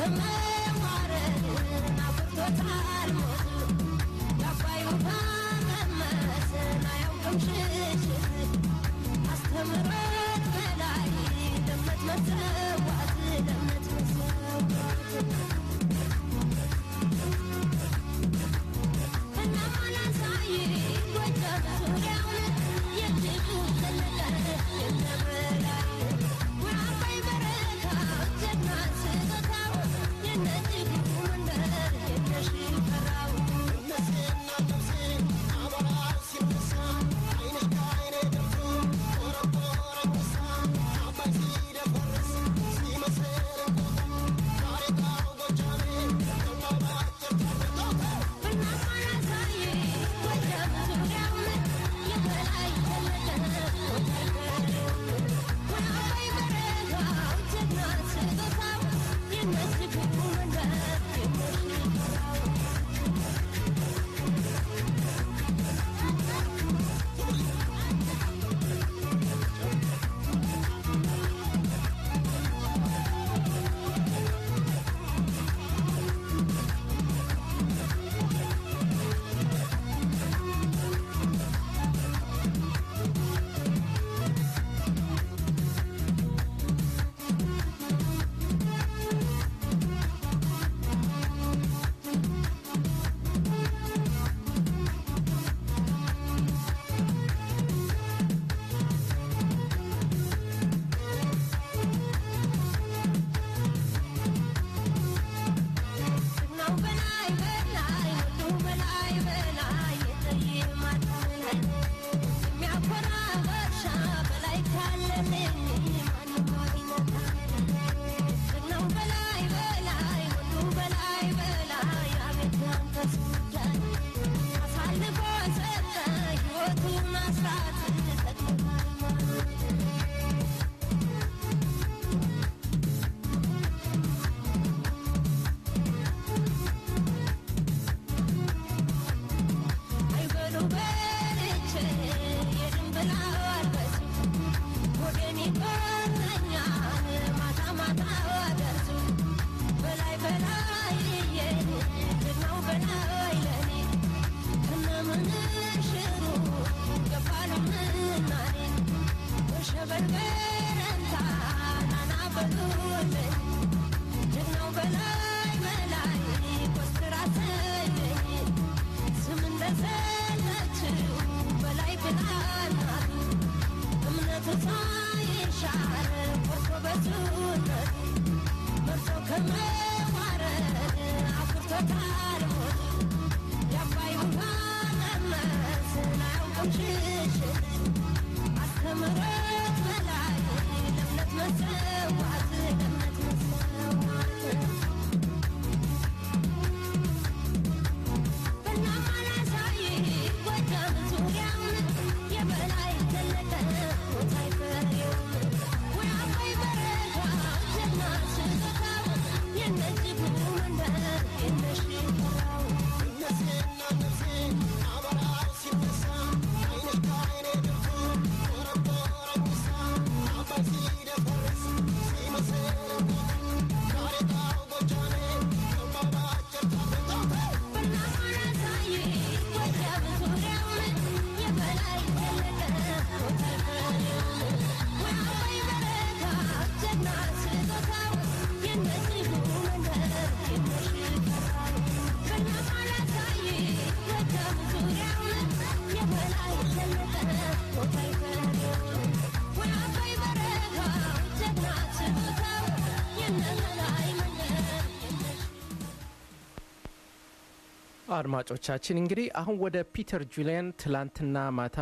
አድማጮቻችን እንግዲህ አሁን ወደ ፒተር ጁሊያን ትላንትና ማታ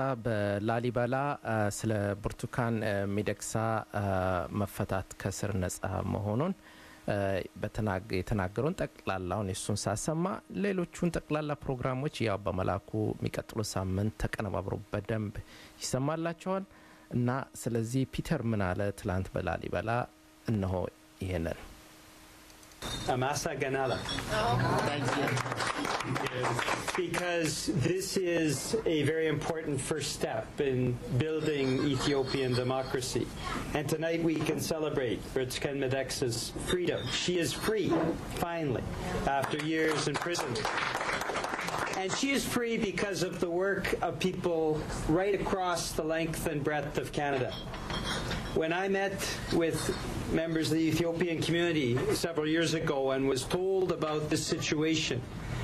በላሊበላ አ፣ ስለ ብርቱካን አ፣ ሚደቅሳ አ፣ መፈታት ከስር ነጻ መሆኑን አ፣ በተናገ- የተናገረውን ጠቅላላውን የሱን ሳሰማ ሌሎቹን ጠቅላላ ፕሮግራሞች ያው በመላኩ የሚቀጥሉ ሳምንት ተቀነባብሮ በደንብ ይሰማላቸዋል እና ስለዚህ ፒተር ምን አለ ትላንት በላሊበላ እነሆ ይሄንን Amasa Ganala. Because this is a very important first step in building Ethiopian democracy. And tonight we can celebrate Bertzken Medexa's freedom. She is free, finally, after years in prison. And she is free because of the work of people right across the length and breadth of Canada. When I met with members of the Ethiopian community several years ago and was told about this situation,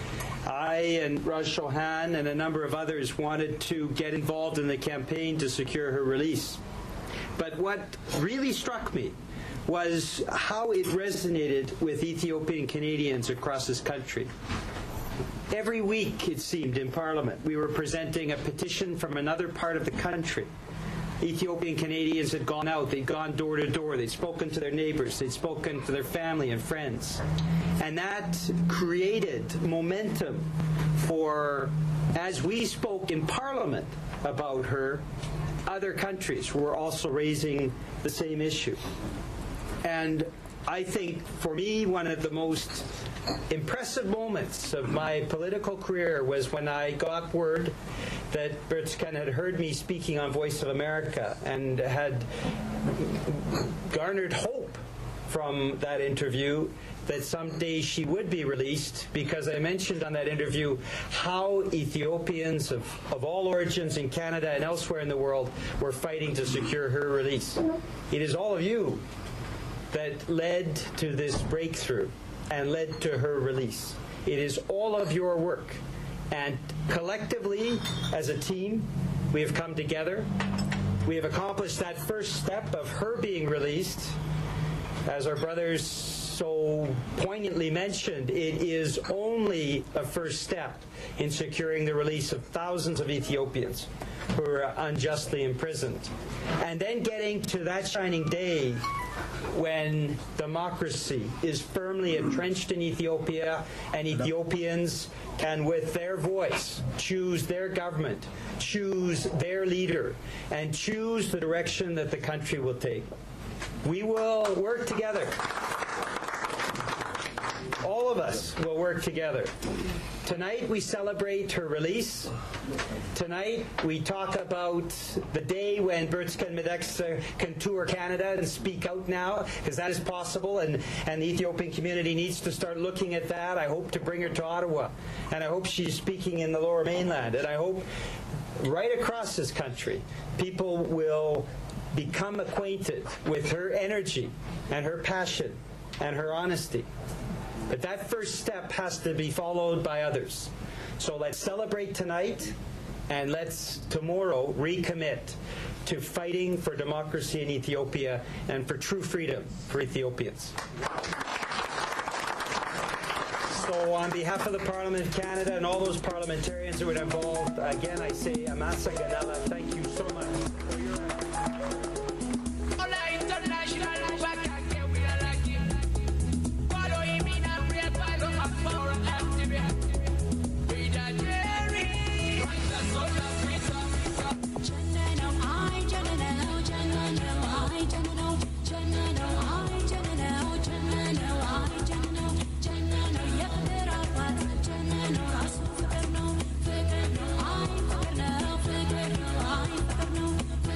I and Raj Chauhan and a number of others wanted to get involved in the campaign to secure her release. But what really struck me was how it resonated with Ethiopian Canadians across this country. Every week, it seemed, in Parliament, we were presenting a petition from another part of the country. Ethiopian Canadians had gone out, they'd gone door to door, they'd spoken to their neighbors, they'd spoken to their family and friends. And that created momentum for, as we spoke in Parliament about her, other countries were also raising the same issue. And I think for me, one of the most impressive moments of my political career was when I got word that Bertzken had heard me speaking on Voice of America and had garnered hope from that interview that someday she would be released because I mentioned on that interview how Ethiopians of, of all origins in Canada and elsewhere in the world were fighting to secure her release. It is all of you that led to this breakthrough and led to her release. It is all of your work. And collectively, as a team, we have come together. We have accomplished that first step of her being released. As our brothers so poignantly mentioned, it is only a first step in securing the release of thousands of Ethiopians who are unjustly imprisoned. And then getting to that shining day when democracy is firmly entrenched in Ethiopia and Ethiopians can, with their voice, choose their government, choose their leader, and choose the direction that the country will take. We will work together. All of us will work together. Tonight we celebrate her release. Tonight we talk about the day when Bertzken Medexa can tour Canada and speak out now, because that is possible, and, and the Ethiopian community needs to start looking at that. I hope to bring her to Ottawa, and I hope she's speaking in the lower mainland, and I hope right across this country people will become acquainted with her energy and her passion and her honesty. But that first step has to be followed by others. So let's celebrate tonight and let's tomorrow recommit to fighting for democracy in Ethiopia and for true freedom for Ethiopians. So, on behalf of the Parliament of Canada and all those parliamentarians who were involved, again I say Amasa Ganela, thank you so much for your Thank you.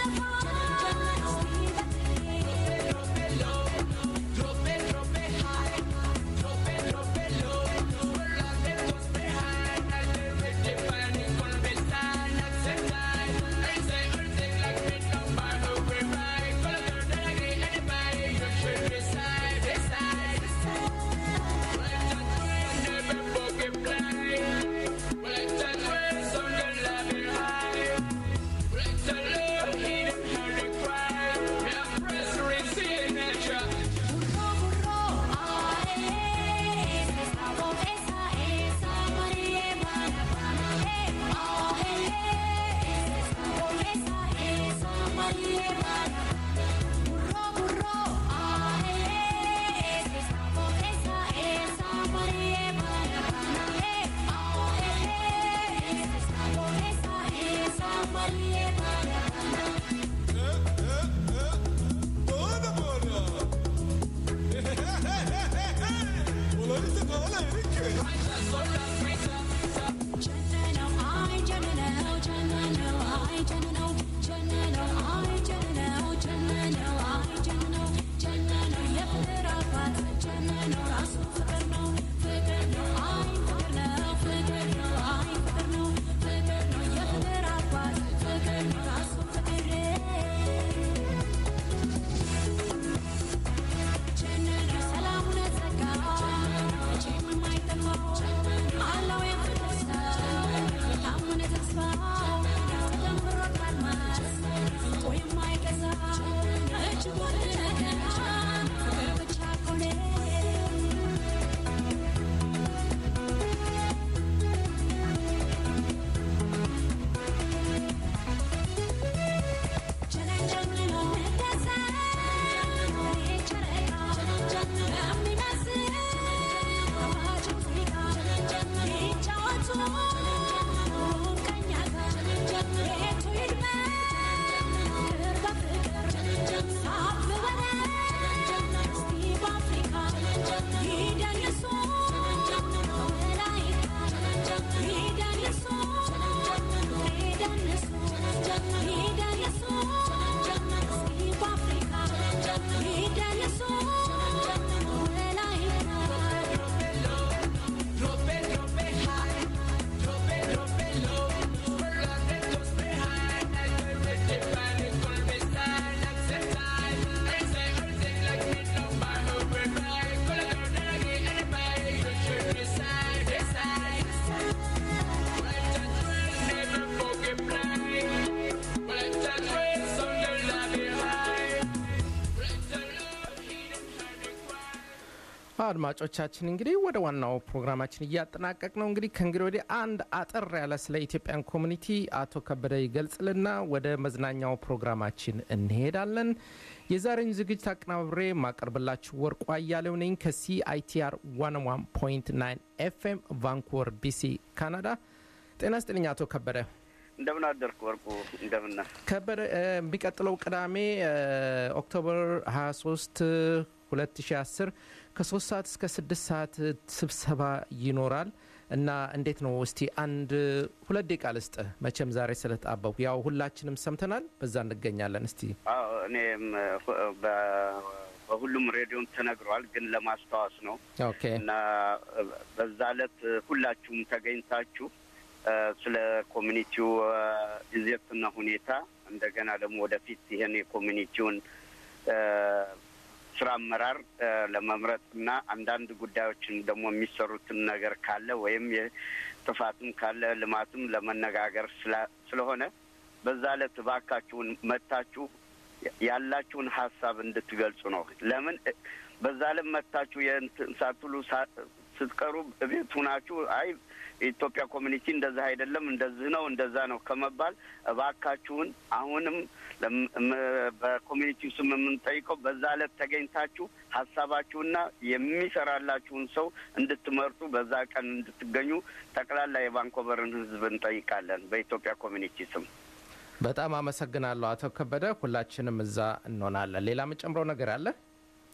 አድማጮቻችን እንግዲህ ወደ ዋናው ፕሮግራማችን እያጠናቀቅ ነው። እንግዲህ ከእንግዲህ ወዲህ አንድ አጠር ያለ ስለ ኢትዮጵያን ኮሚኒቲ አቶ ከበደ ይገልጽልና ወደ መዝናኛው ፕሮግራማችን እንሄዳለን። የዛሬውን ዝግጅት አቀናብሬ ማቀርብላችሁ ወርቁ አያሌው ነኝ ከሲአይቲአር 101.9 ኤፍኤም ቫንኩቨር ቢሲ ካናዳ። ጤና ስጥልኝ አቶ ከበደ። እንደምን አደርክ ወርቁ? እንደምን ከበደ የሚቀጥለው ቅዳሜ ኦክቶበር 23 2010 ከሶስት ሰዓት እስከ ስድስት ሰዓት ስብሰባ ይኖራል እና እንዴት ነው እስቲ አንድ ሁለት ደቂቃ ልስጥ። መቼም ዛሬ ስለተጣበቡ ያው ሁላችንም ሰምተናል፣ በዛ እንገኛለን። እስቲ አዎ እኔም በሁሉም ሬዲዮም ተነግሯል፣ ግን ለማስታወስ ነው ኦኬ እና በዛ ዕለት ሁላችሁም ተገኝታችሁ ስለ ኮሚኒቲው ይዘትና ሁኔታ እንደገና ደግሞ ወደፊት ይህን የኮሚኒቲውን ስራ አመራር ለመምረጥ እና አንዳንድ ጉዳዮችን ደግሞ የሚሰሩትን ነገር ካለ ወይም ጥፋትም ካለ ልማትም ለመነጋገር ስለሆነ በዛ ዕለት እባካችሁን መታችሁ ያላችሁን ሀሳብ እንድትገልጹ ነው። ለምን በዛ ዕለት መታችሁ የእንትን ሳትሉ ስትቀሩ ቤት ሁናችሁ አይ የኢትዮጵያ ኮሚኒቲ እንደዛ አይደለም እንደዚህ ነው እንደዛ ነው ከመባል እባካችሁን አሁንም በኮሚኒቲው ስም የምንጠይቀው በዛ ዕለት ተገኝታችሁ ሀሳባችሁና የሚሰራላችሁን ሰው እንድትመርጡ በዛ ቀን እንድትገኙ ጠቅላላ የቫንኮቨርን ሕዝብ እንጠይቃለን በኢትዮጵያ ኮሚኒቲ ስም። በጣም አመሰግናለሁ አቶ ከበደ። ሁላችንም እዛ እንሆናለን። ሌላ የምጨምረው ነገር አለ?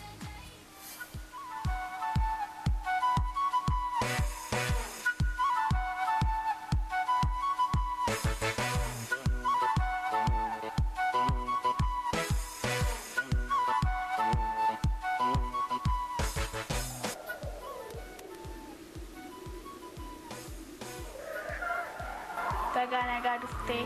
nagaa dhuftee.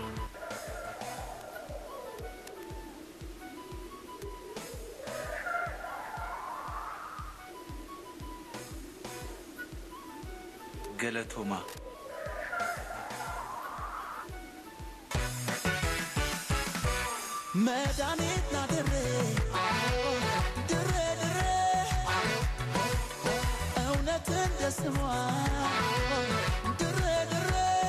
ገለቶማ መድኃኒት ናድሬ ድሬ ድሬ እውነት እንደ ስሟ ድሬ ድሬ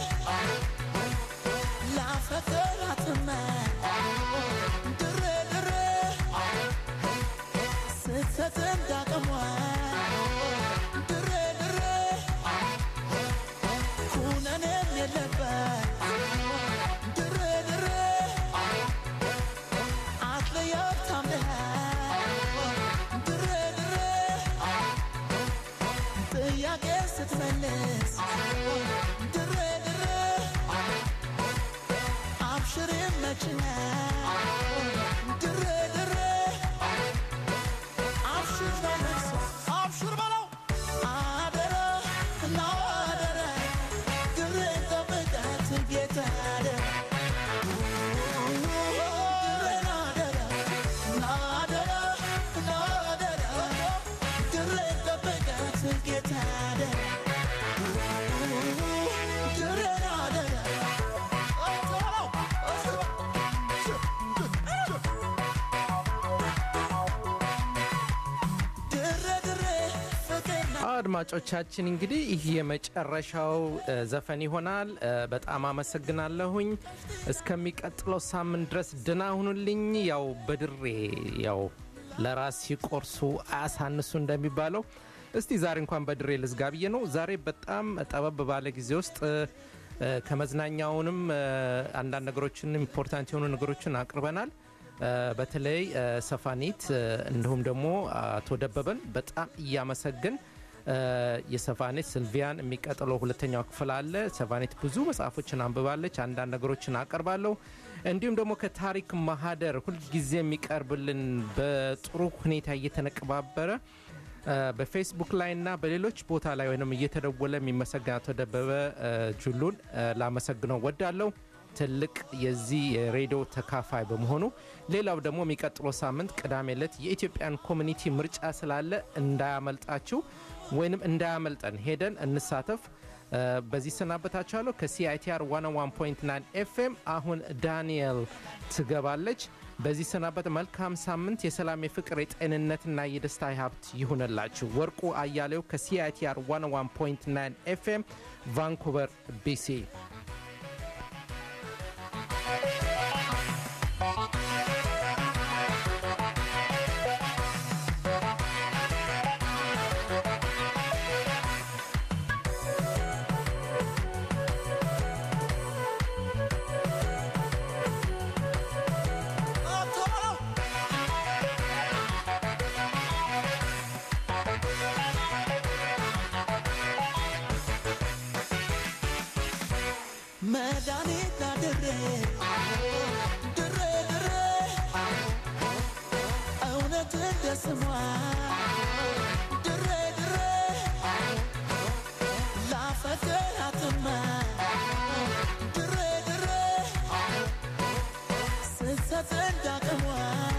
ላፈቅራትመ ድሬ ድሬ ስትሰጥ እንዳቅሟ ድሬ ድሬ ኩነኔም የለበት ድሬ ድሬ አትለያት ታምነህ ድሬ ድሬ ጥያቄ ስትመልስ ድሬ ድሬ አብሽር መችነ ድሬ ድሬ አብሽር በለቅሶ አብሽር በለው አደረ እና አደረ ድሬ ጠብቃት ጌታ አደረ አድማጮቻችን እንግዲህ ይህ የመጨረሻው እ፣ ዘፈን ይሆናል። እ፣ በጣም አመሰግናለሁኝ። እስከሚቀጥለው ሳምንት ድረስ ድና ሁኑልኝ። ያው በድሬ ያው ለራስ ሲቆርሱ አያሳንሱ እንደሚባለው እስቲ ዛሬ እንኳን በድሬ ልዝጋ ብዬ ነው። ዛሬ በጣም ጠበብ ባለ ጊዜ ውስጥ እ፣ እ፣ ከመዝናኛውንም እ፣ አንዳንድ ነገሮችን ኢምፖርታንት የሆኑ ነገሮችን አቅርበናል። እ፣ በተለይ እ፣ ሰፋኒት እ፣ እንዲሁም ደግሞ አቶ ደበበን በጣም እያመሰግን እ፣ የሰፋኔት ስልቪያን የሚቀጥለው ሁለተኛው ክፍል አለ። ሰፋኔት ብዙ መጽሐፎችን አንብባለች። አንዳንድ ነገሮችን አቀርባለሁ። እንዲሁም ደግሞ ከታሪክ ማህደር ሁልጊዜ የሚቀርብልን በጥሩ ሁኔታ እየተነቀባበረ እ፣ በፌስቡክ ላይ እና በሌሎች ቦታ ላይ ወይም እየተደወለ የሚመሰገን አቶ ደበበ እ፣ ጁሉን እ፣ ላመሰግነው ወዳለሁ። ትልቅ የዚህ የሬዲዮ ተካፋይ በመሆኑ ሌላው ደግሞ የሚቀጥለው ሳምንት ቅዳሜ ዕለት የኢትዮጵያን ኮሚኒቲ ምርጫ ስላለ እንዳያመልጣችሁ ወይንም እንዳያመልጠን ሄደን እንሳተፍ። እ፣ በዚህ ሰናበታችኋለሁ። ከሲአይቲአር 101.9 ኤፍኤም አሁን ዳንኤል ትገባለች። በዚህ ሰናበት። መልካም ሳምንት፣ የሰላም የፍቅር፣ የጤንነትና የደስታ ሀብት ይሁንላችሁ። ወርቁ አያሌው ከሲአይቲአር 101.9 ኤፍኤም ቫንኩቨር ቢሲ መድኃኒት ናድሬ ድሬ ድሬ እውነት እንደ ስሟ ድሬ ድሬ ላፈቅራትማ ድሬ ድሬ ስትሰጥ እንዳቅሟ